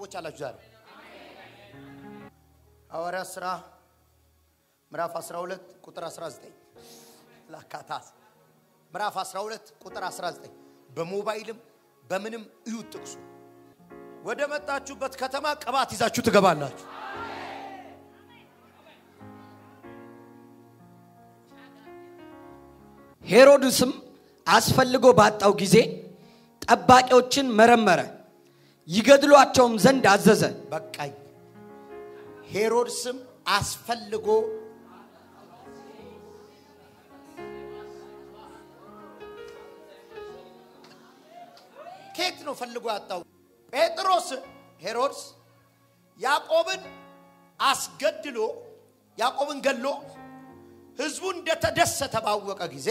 ሰዎች አላችሁ ዛሬ ሐዋርያት ሥራ ምዕራፍ 12 ቁጥር 19 ላካታስ ምዕራፍ 12 ቁጥር 19 በሞባይልም በምንም እዩት ጥቅሱ። ወደ መጣችሁበት ከተማ ቅባት ይዛችሁ ትገባላችሁ። ሄሮድስም አስፈልጎ ባጣው ጊዜ ጠባቂዎችን መረመረ፣ ይገድሏቸውም ዘንድ አዘዘ። በቃኝ። ሄሮድስም አስፈልጎ ከየት ነው ፈልጎ ያጣው? ጴጥሮስ ሄሮድስ ያዕቆብን አስገድሎ ያዕቆብን ገሎ ህዝቡ እንደተደሰተ ባወቀ ጊዜ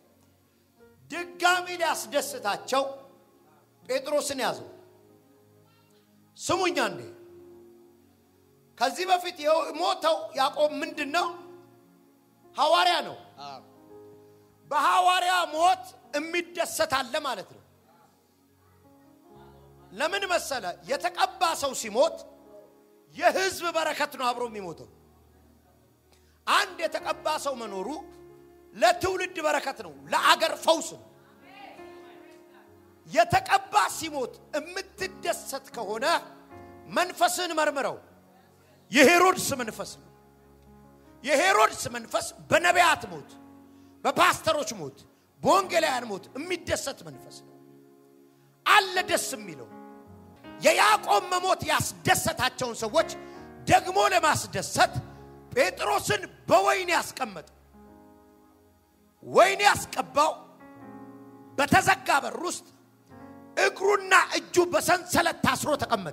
ድጋሚ ሊያስደስታቸው ጴጥሮስን ያዘው። ስሙኛ እንዴ ከዚህ በፊት የሞተው ያዕቆብ ምንድን ነው? ሐዋርያ ነው። በሐዋርያ ሞት የሚደሰት አለ ማለት ነው። ለምን መሰለ? የተቀባ ሰው ሲሞት የህዝብ በረከት ነው አብሮ የሚሞተው። አንድ የተቀባ ሰው መኖሩ ለትውልድ በረከት ነው፣ ለአገር ፈውስ ነው። የተቀባ ሲሞት የምትደሰት ከሆነ መንፈስን መርምረው። የሄሮድስ መንፈስ ነው። የሄሮድስ መንፈስ በነቢያት ሞት፣ በፓስተሮች ሞት፣ በወንጌላውያን ሞት የሚደሰት መንፈስ ነው። አለ ደስ የሚለው የያዕቆብ መሞት ያስደሰታቸውን ሰዎች ደግሞ ለማስደሰት ጴጥሮስን በወይን ያስቀመጠ ወይን ያስቀባው በተዘጋ በር ውስጥ እግሩና እጁ በሰንሰለት ታስሮ ተቀመጠ።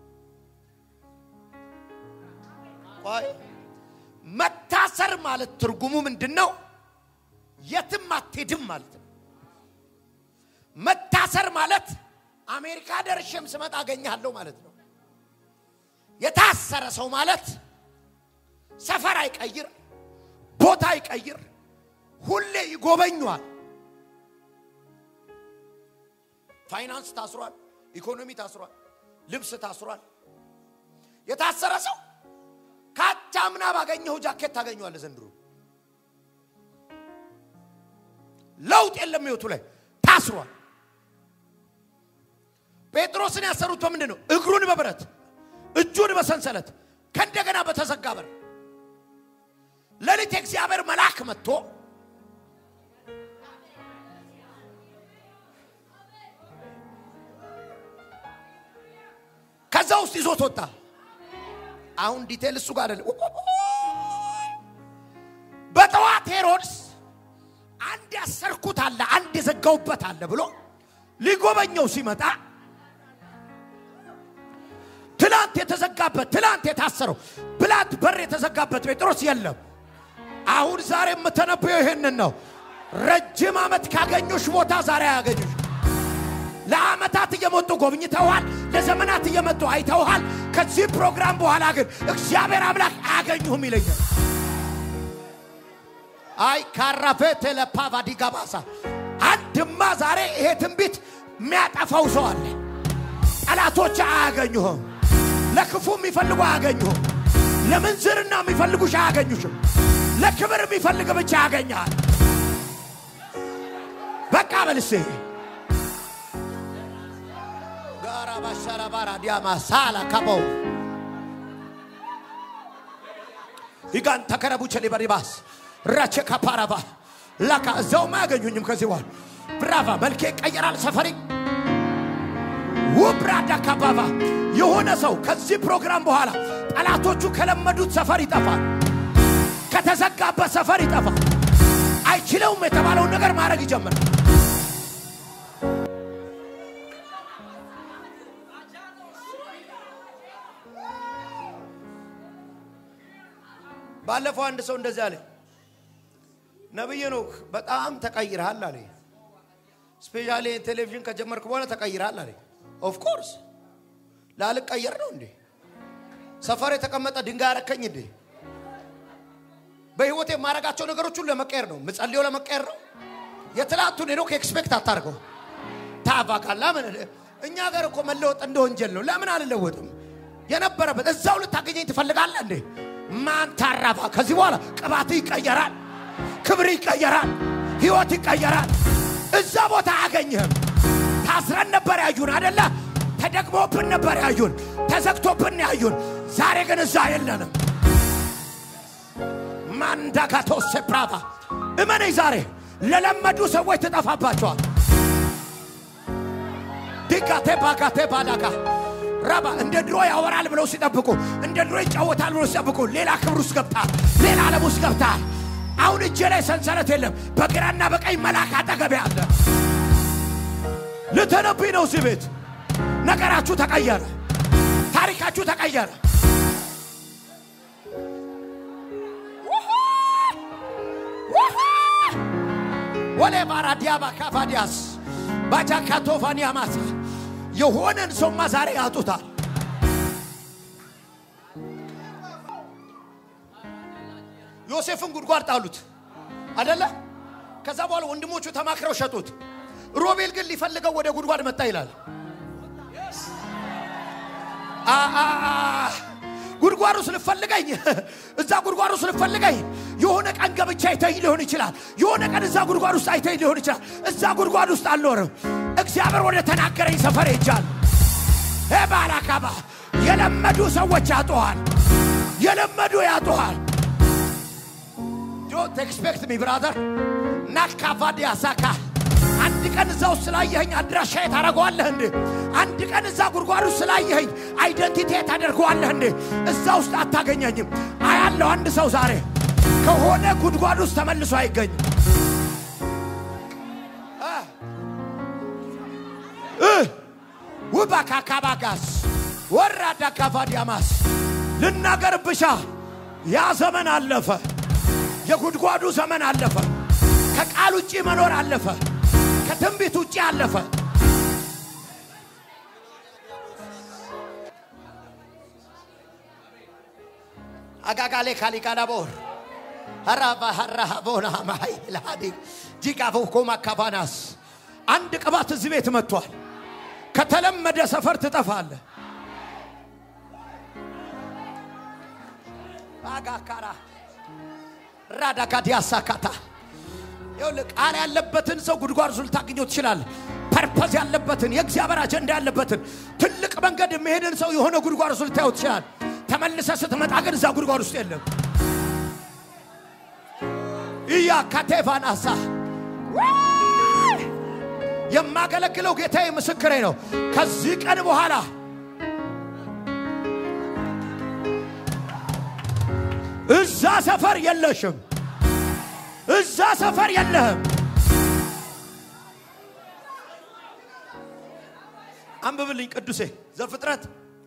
ቆይ መታሰር ማለት ትርጉሙ ምንድን ነው? የትም አትሄድም ማለት ነው። መታሰር ማለት አሜሪካ ደርሼም ስመጣ አገኘሃለሁ ማለት ነው። የታሰረ ሰው ማለት ሰፈር አይቀይር፣ ቦታ አይቀይር፣ ሁሌ ይጎበኘዋል። ፋይናንስ ታስሯል፣ ኢኮኖሚ ታስሯል፣ ልብስ ታስሯል። የታሰረ ሰው ካቻምና ባገኘው ጃኬት ታገኘዋለህ። ዘንድሮ ለውጥ የለም ህይወቱ ላይ ታስሯል። ጴጥሮስን ያሰሩት በምንድን ነው? እግሩን በብረት እጁን በሰንሰለት ከእንደገና በተዘጋ በር። ሌሊት የእግዚአብሔር መልአክ መጥቶ ከዛ ውስጥ ይዞት ወጣ። አሁን ዲቴል እሱ ጋር አይደለም። በጠዋት ሄሮድስ አንድ ያሰርኩት አለ፣ አንድ የዘጋውበት አለ ብሎ ሊጎበኘው ሲመጣ ትላንት የተዘጋበት ትላንት የታሰረው ብላት በር የተዘጋበት ጴጥሮስ የለም። አሁን ዛሬ የምተነበየው ይህንን ነው። ረጅም ዓመት ካገኙሽ ቦታ ዛሬ አያገኙሽ። ለዓመታት እየመጡ ጎብኝተውሃል። ለዘመናት እየመጡ አይተውሃል። ከዚህ ፕሮግራም በኋላ ግን እግዚአብሔር አምላክ አያገኙህም ይለኛል። አይ ካራፌቴ ለፓቫዲ ጋባሳ አንድማ ዛሬ ይሄ ትንቢት የሚያጠፋው ሰው አለ። ጠላቶች አያገኙህም። ለክፉ የሚፈልጉ አያገኙህም። ለምንዝርና የሚፈልጉሽ አያገኙሽም። ለክብር የሚፈልግ ብቻ ያገኛል። በቃ በልሴ ጋራ ባሻራ ባራ ዲያማ ሳላ ካበው ይጋን ተከረቡቸ ሊበሪባስ ራቸ ካፓራባ ላካ እዛውም አያገኙኝም። ከዚህ በኋላ ብራቫ መልኬ ይቀየራል። ሰፈሪ ውብራዳ ካባባ የሆነ ሰው ከዚህ ፕሮግራም በኋላ ጠላቶቹ ከለመዱት ሰፈር ይጠፋል። ከተዘጋበት ሰፈር ይጠፋል። አይችለውም የተባለውን ነገር ማድረግ ይጀምራል። ባለፈው አንድ ሰው እንደዚህ አለ። ነብይ ኖክ በጣም ተቀይረሃል አለ። ስፔሻሊ ቴሌቪዥን ከጀመርክ በኋላ ተቀይረሃል አለ። ኦፍ ኮርስ ላልቀየር ነው እንዴ? ሰፈር የተቀመጠ ድንጋይ አረከኝ እንዴ? በህይወት የማረጋቸው ነገሮች ሁሉ ለመቀየር ነው። ምጸልየው ለመቀየር ነው። የትላንቱን ሄኖክ ኤክስፔክት አታርገው። ታባካላ ምን እኛ ጋር እኮ መለወጥ እንደ ወንጀል ነው። ለምን አልለወጥም? የነበረበት እዛው ልታገኘኝ ትፈልጋለህ እንዴ? ማን ታራባ? ከዚህ በኋላ ቅባት ይቀየራል፣ ክብር ይቀየራል፣ ህይወት ይቀየራል። እዛ ቦታ አያገኝህም። ታስረን ነበር ያዩን አደለ? ተደግሞብን ነበር ያዩን፣ ተዘግቶብን ያዩን። ዛሬ ግን እዛ የለንም። ማንዳጋቶ ሴፕራቫ እመነኝ፣ ዛሬ ለለመዱ ሰዎች ትጠፋባቸዋል። ዲጋቴ ባጋቴ ባዳጋ ራባ እንደ ድሮ ያወራል ብለው ሲጠብቁ፣ እንደ ድሮ ይጫወታል ብለው ሲጠብቁ፣ ሌላ ክብር ውስጥ ገብታል፣ ሌላ ዓለም ውስጥ ገብታል። አሁን እጄ ላይ ሰንሰለት የለም፣ በግራና በቀኝ መልአክ አጠገቤ አለ። ልተነብይ ነው እዚህ ቤት። ነገራችሁ ተቀየረ፣ ታሪካችሁ ተቀየረ። ወሌ ባራዲያባ ካፋዲያስ ባጃካቶፋኒያ ማሳ የሆነን ሰውማ ዛሬ ያጡታል። ዮሴፍን ጉድጓድ ጣሉት አደለ? ከዛ በኋላ ወንድሞቹ ተማክረው ሸጡት። ሮቤል ግን ሊፈልገው ወደ ጉድጓድ መጣ ይላል። አ- አ- አ- ጉድጓዱ ስልፈልገኝ እዛ ጉድጓዱ ስልፈልገኝ የሆነ ቀን ገብቻ አይተኝ ሊሆን ይችላል። የሆነ ቀን እዛ ጉድጓድ ውስጥ አይተኝ ሊሆን ይችላል። እዛ ጉድጓድ ውስጥ አልኖርም። እግዚአብሔር ወደ ተናገረኝ ሰፈር ሄጃል። ባላካባ የለመዱ ሰዎች ያጡሃል። የለመዱ ያጡሃል። ዶንት ኤክስፔክት ሚ ብራዘር ናካፋዲያ ሳካ አንድ ቀን እዛ ውስጥ ስላየኸኝ አድራሻዬ ታደርገዋለህ እንዴ? አንድ ቀን እዛ ጉድጓድ ውስጥ ስላየኸኝ አይደንቲቲ ታደርገዋለህ እንዴ? እዛ ውስጥ አታገኘኝም። አያለሁ አንድ ሰው ዛሬ ከሆነ ጉድጓድ ውስጥ ተመልሶ አይገኝም። ውባ ካካባጋስ ወራዳ ካፋዲያማስ ልናገር ብሻ ያ ዘመን አለፈ። የጉድጓዱ ዘመን አለፈ። ከቃል ውጭ መኖር አለፈ። ከትንቢት ውጭ አለፈ። አጋጋሌ ካሊቃናቦር ሀራባ ሀራሃ ቦና ማይ ለሃዲ ጂቃፎ ኮማ ካባናስ አንድ ቅባት እዚህ ቤት መጥቷል። ከተለመደ ሰፈር ትጠፋለህ። አጋካራ ራዳጋዲያ ሳካታ ይኸውልህ ቃል ያለበትን ሰው ጉድጓድ ውስጥ ልታገኘው ትችላለህ። ፐርፐዝ ያለበትን የእግዚአብሔር አጀንዳ ያለበትን ትልቅ መንገድ የሚሄድን ሰው የሆነ ጉድጓድ ውስጥ ልታየው ትችላለህ። ተመልሰ ስትመጣ ግን እዛ ጉድጓድ ውስጥ የለም። እያ ካቴቫናሳ የማገለግለው ጌታዬ ምስክሬ ነው። ከዚህ ቀን በኋላ እዛ ሰፈር የለሽም። እዛ ሰፈር የለህም። አንብብልኝ ቅዱሴ ዘፍጥረት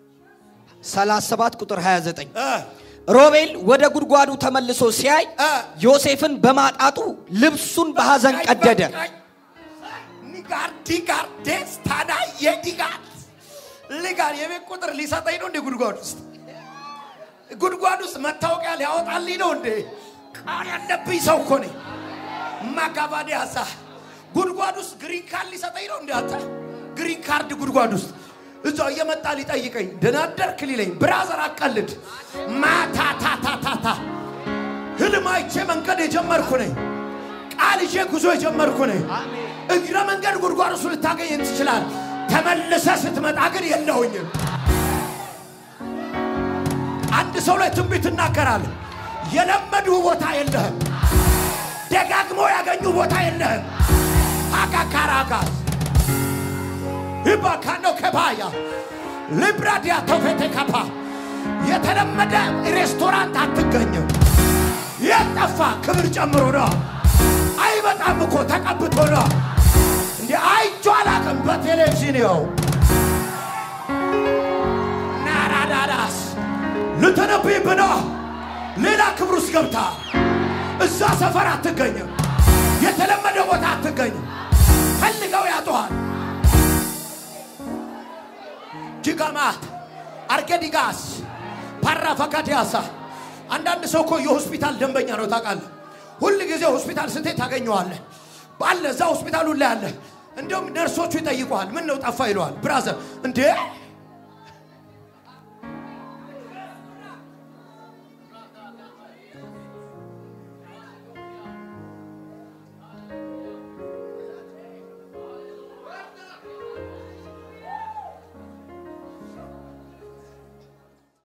37 ቁጥር 29 እ ሮቤል ወደ ጉድጓዱ ተመልሶ ሲያይ እ ዮሴፍን በማጣቱ ልብሱን በሐዘን ቀደደ። ኒጋር ዲጋር ደስታና የዲጋር ልጋር የቤት ቁጥር ሊሰጠኝ ነው እንዴ? ጉድጓድ ውስጥ ጉድጓድ ውስጥ መታወቂያ ሊያወጣልኝ ነው እንዴ? ቃል ያለብኝ ሰው እኮ ነኝ። ማጋባዴ ሀሳ ጉድጓድ ውስጥ ግሪን ካርድ ሊሰጠኝ ነው እንዴ? አንተ ግሪን ካርድ ጉድጓድ ውስጥ እዛው እየመጣ ሊጠይቀኝ ደህና አደርክ ሊለኝ ብራዘር አቀልድ ማታታታታታ ህልም አይቼ መንገድ የጀመርኩ ነኝ። ቃል ይዤ ጉዞ የጀመርኩ ነኝ። እግረ መንገድ ጉድጓድ ውስጥ ልታገኘኝ ትችላል። ተመልሰ ስትመጣ ግን የለሁኝም። አንድ ሰው ላይ ትንቢት እናገራል። የለመዱ ቦታ የለህም። ደጋግሞ ያገኙ ቦታ የለህም። አጋካራጋስ ይባካኖ ከባያ ሊብራዲያ ቶፌቴ ካፓ የተለመደ ሬስቶራንት አትገኝም። የጠፋ ክብር ጨምሮ ነው። አይበጣም እኮ ተቀብቶ ነው። እንዲ አይቼ አላቅም በቴሌቪዥን ይኸው ናራዳዳስ ልትነብይ ብኖ ሌላ ክብር ውስጥ ገብታ እዛ ሰፈር አትገኝም። የተለመደ ቦታ አትገኝም። ፈልገው ያጡሃል። ጅጋማት አርጌዲጋስ ፓራፋካዲያሳ አንዳንድ ሰው እኮ የሆስፒታል ደንበኛ ነው ታውቃለህ። ሁል ጊዜ ሆስፒታል ስትሄድ ታገኘዋለህ። አለ እዛ ሆስፒታሉ ላይ አለ። እንዲሁም ነርሶቹ ይጠይቀዋል። ምን ነው ጠፋ ይለዋል። ብራዘር እንዴ